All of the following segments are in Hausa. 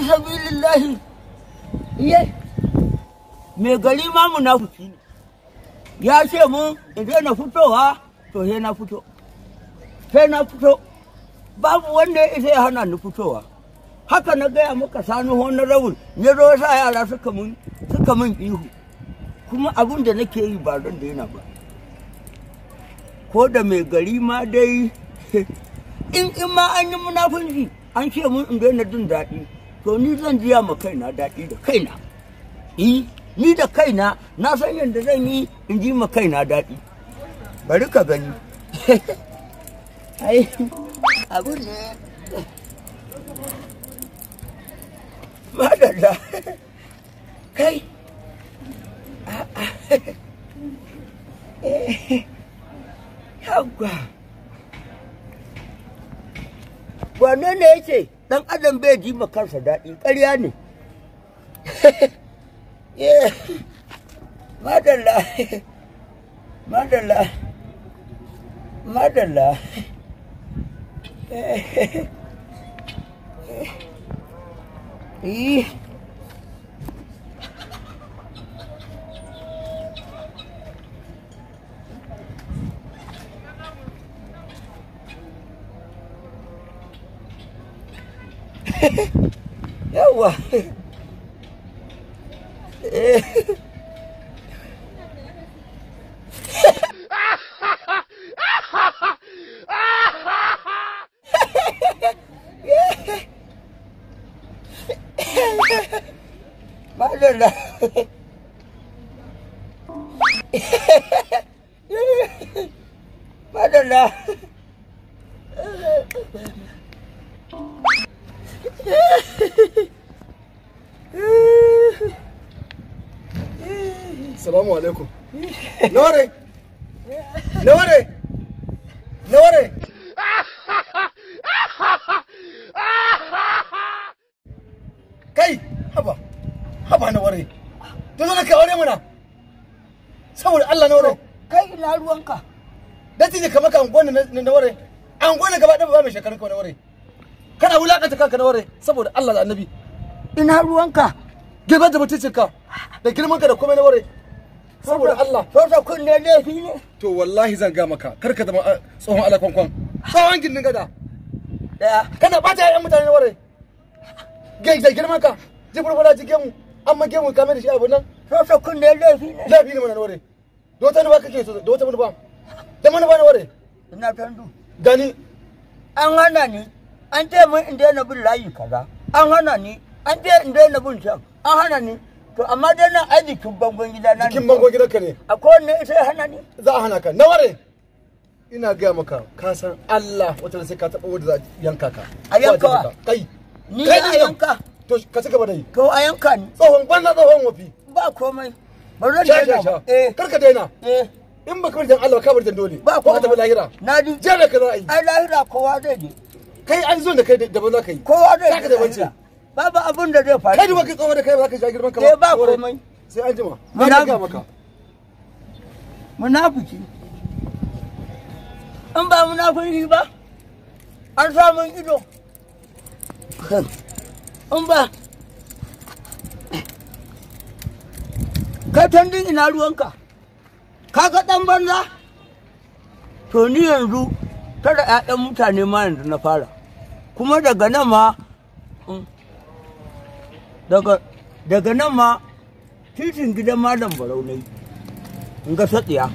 sabilillahi iye mai gari ma munafiki ne ya ce mun in na fitowa to sai na fito sai na fito babu wanda ya isa ya hana ni fitowa haka na gaya maka sani honorable ya zo sa yara suka mun suka mun ihu kuma abin da nake yi ba don daina ba ko da mai gari ma dai in in ma an yi munafunci an ce mun in daina jin daɗi to ni zan jiya ma kaina daɗi da kaina yi ni da kaina na san yadda zan yi in ji ma kaina daɗi bari ka gani ai abu ne madalla kai yawwa wane ne yake dan adam bai ji ma kansa daɗi ƙarya ne madalla madalla madalla Eh. Yawa. Madalla. Madalla. Salamu alaikum. Nore! Nore! Nore! Kai, haba, haba na ware. To zo ka aure mana. Saboda Allah na ware. Kai ina ruwanka. Dati ne kamar ka angona na ware. Angona gaba ɗaya ba mai shekarun ka na ware. Kana wulakanta kanka na ware saboda Allah da Annabi. Ina ruwanka. Girman da mutuncinka da girman ka da komai na ware. Saboda Allah. Sosa kunne laifi ne. To wallahi zan ga maka kar ka zama ah, tsohon alakwankwan. Tsohon gindin gada. Daya. Kana bata ƴan mutane na ware. Gai da girman ka. Ji furfura ji gemu. Amma gemu ka mai da shi abu nan. Sosa kunne laifi ne. Laifi ne mana na ware. Da wata manufa kake so da wata manufa. Da manufa na ware. Ina tandu. Gani An hana ni. An ce mun in daina bin layi kaza. An hana ni. An ce in daina bin can. An hana ni. To amma dai nan ai jikin bangon gida na ne. jikin bango gidanka ne. Akwai wanne isa ya hana ni. Za a hana ka. Na ware. Ina gaya maka ka san Allah wata sai ka taɓa wanda za a yanka ka. A yanka wa? Kai. Ni Kai a din nan. yanka. To ka ci gaba da yi. To a yanka ni. Tsohon banna tsohon wafi. Ba komai. Ba zan Sha sha daina sha. ba. Eh. Kar ka daina. Eh. In baka bar dan Allah ka bar dan dole. Ba ko ka tafi lahira. Na ji. Jere ka za a yi. Ai lahira kowa zai je. Kai an zo da kai daban za ka yi. Kowa zai Za ka je da bance. lahira. Babu abin da zai faru. Kai duba kai tsohon da kai ba za ka sha girman ka Eh, ba Saboda- komai. Sai an jima. Muna Na ga bi. maka. Munafiki. In ba munafiki ba, an samun ido. In ba. Kai tandin ina ruwanka. Ka ga ɗan banza? To ni yanzu tara 'ya'yan mutane ma yanzu na fara. Kuma daga nan ma mm, daga daga nan ma titin gidan malam barau ne in ga satsiya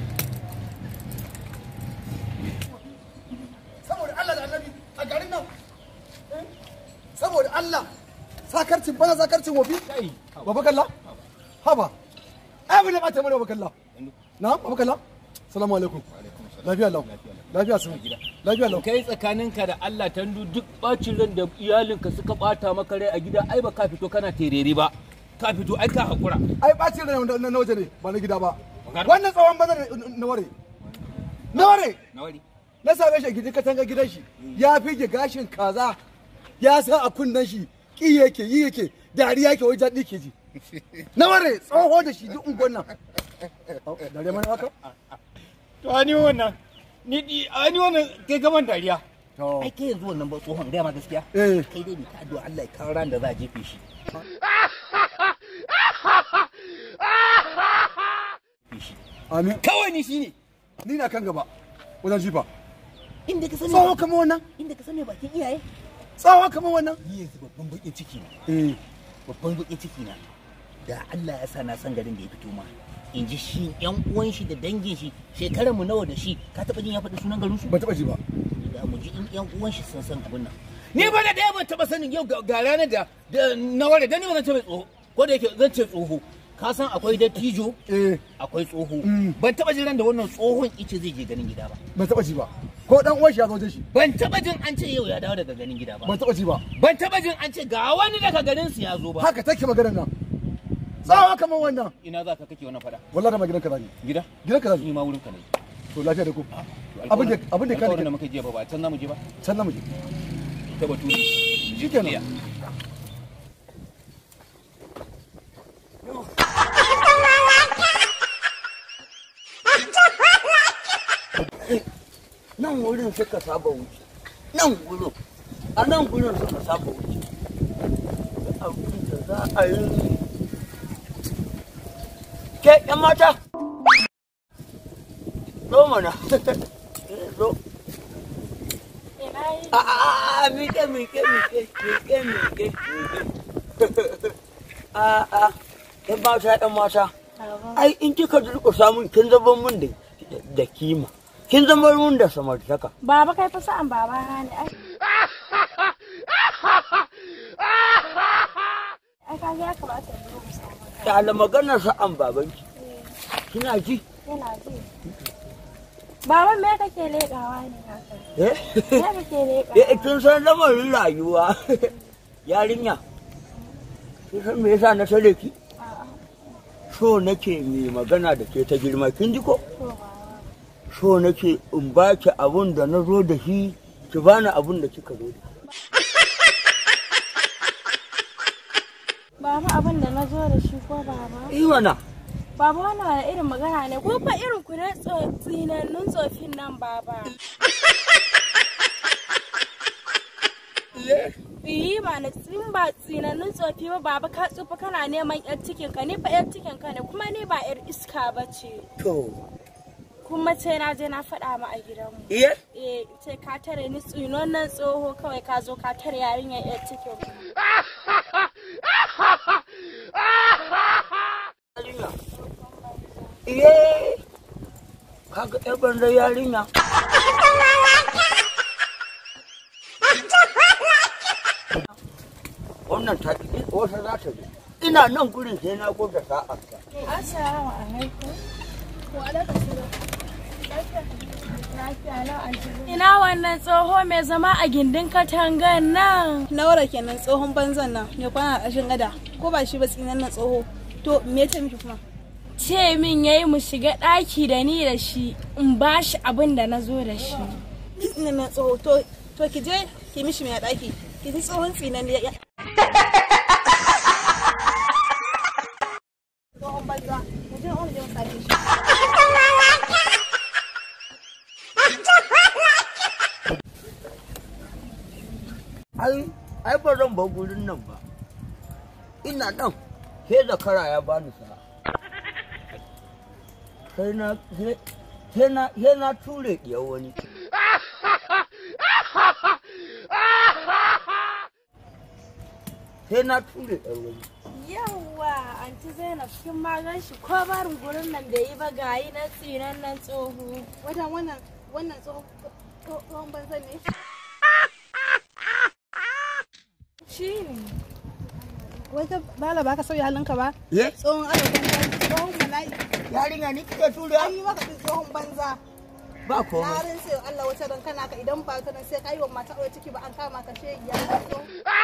Saboda Allah da Annabi a garin nan. eh? Saboda Allah. Sakarcin bana sakarcin wofi. Baba kalla. Haba. Ai abin da ba ta mana baba kalla. Na baba kalla. Assalamu alaikum. Lafiya lau. Lafiya sun. Lafiya lau. kai tsakaninka da Allah tandu duk bacin ran da iyalinka suka bata maka rai a gida ai ba ka fito kana terere ba ka fito ai ka hakura ai bacin rai na na waje ne ba na gida ba Magana. wannan tsawon bana ne na ware na ware nawari na same shi a gidan katanga gidan shi ya fige gashin kaza ya sa a kunnen shi ki yake yi yake dariya yake wai daɗi ke ji na ware tsoho da shi duk unguwan nan Au, dariya mana haka to ani wannan ni di ani wannan kai gaban dariya To. ai kai yanzu wannan ba tsohon gaya ma gaskiya Eh. kai dai ne ta addu'a Allah ya kawo ran da za a jefe shi Jefe shi. Amin. kawai ni shine Ni na kan gaba. Wajen jifa. inda ka sani Tsawo kamar wannan. inda ka sani bakin iyaye Tsawo kamar wannan. ni yanzu babban bakin ciki na Eh. babban bakin ciki na da Allah ya sa na san garin da ya fito ma in ji shi yan uwan shi da dangin shi shekarar mu nawa da shi ka taba jin ya faɗi sunan garin su Ban taɓa ji ba. da mu ji in yan uwan shi sun san abin nan ni ba da ɗaya ban taba sanin yau ga ga ranar da da na ware da ni ba zan ce mai tsoho ko da yake zan ce tsoho ka san akwai dattijo Eh. akwai tsoho Mm. ban taba jin ran da wannan tsohon ice zai je ganin gida ba Ban taɓa ji ba. Ko dan uwan shi ya zo wajen shi. ban taba jin an ce yau ya dawo daga ganin gida ba Ban taɓa ji ba. ban taba jin an ce ga wani daga garin su ya zo ba Haka take maganar nan. Tsawo kamar wannan. ina za ka kake wannan fada Wallahi da ma gidan ka zani. gida Gidan ka zani. ni ma wurin ka ne To lafiya da ku. Abin da abin da ka alƙawarin da muka je ba ba can zamu je ba can na muje. ta batu Shikenan. nan wurin suka saba wuce nan wurin a nan wurin suka saba wuce da abin da za a yi ke yan mata zo mana zo a a a miƙe miƙe miƙe miƙe miƙe miƙe a a yan mata yan mata ai in kika durƙusa min kin zama min da da kima kin zama min da samartaka Baba kai fa sa'an baba ne. Ai. Ai ka ga ya kamata in zo mu samu. da maganar sa'an babanki kina ji Yana ji. Baba me kake leƙawa ne haka? eh Me kake leƙawa? eh kin san lamarin rayuwa yarinya kin san me yasa na tare ki A'a, so nake mai magana da ke ta girma kin ji ko to baba. so nake in baki abun da na zo da shi ki bani abun da kika zo da Baba abin da na zo da shi ko baba? shi mana Baba wannan wani irin magana ne ko fa irin ku ne tso- tsinannun tsofin nan baba. Iyi ba na tsin ba tsinannun tsofi ba baba ka tsufa kana neman yar cikin ka ni fa yar cikin ka ne kuma ni ba yar iska ba ce. to Kuma sai na je na faɗa ma a gidanmu. iya Eh ce ka tare ni tsinon nan tsoho kawai ka zo ka tare yarinyar yar cikin ku. yarinya iye kaga yar banza yarinya wannan ta ƙi wata za ta zo ina nan gurin sai na gwada sa'a Assalamu alaikum. Wa alaikum salam. Lafiya lau anti. Ina wannan tsoho mai zama a gindin katangan nan. Naura kenan tsohon banzan nan ne kwana a ƙarshen gada ko ba shi ba tsinan nan tsoho to me ce miki kuma Ce min yayi mu shiga ɗaki da ni da shi in ba shi abin da na zo da shi. tsinan nan tsoho to to ki je ki mishi mai ɗaki ki ji tsohon tsinan ne ya tsohon banza mu je wani je mu sake shi ai ai ba zan bar gurin nan ba ina nan sai zakara ya bani sa sai na sai sai na sai na ture diyar wani sai na ture diyar wani Yawwa, anti Zainab kin ma gan shi ko barin gurin nan da yi ba gayi na tsinan nan tsoho. wata wannan wannan tsohon tsohon banzan ne Shi ne. wata bala ba ka sauya halinka ba ye tsohon alaƙon tsohon mala'i yarinya ni kike ture an yi maka tsohon banza ba na komai rinse Allah wata ran kana ka idan ba ta nan sai ka yi wa mata aure ciki ba an kama ka shegiya